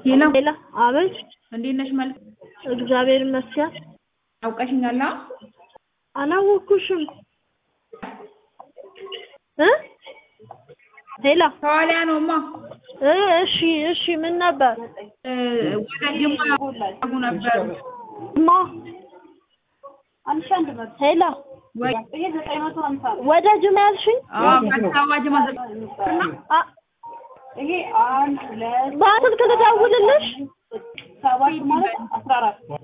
ሄሎ ሌላ አቤት፣ እንዴት ነሽ? መልክ እግዚአብሔር ይመስገን። አውቀሽኛል? አላወኩሽም እ ሄላ ከኋላ ነውማ። እ እሺ እሺ፣ ምን ነበር እ ወደ ጅማ ያጉ ነበር ማ ሄላ ወይ? ወደ ጅማ ያልሽኝ? አዎ ከአዲስ አበባ ጅማ ዘጠና አ በስልክ ልደውልልሽ?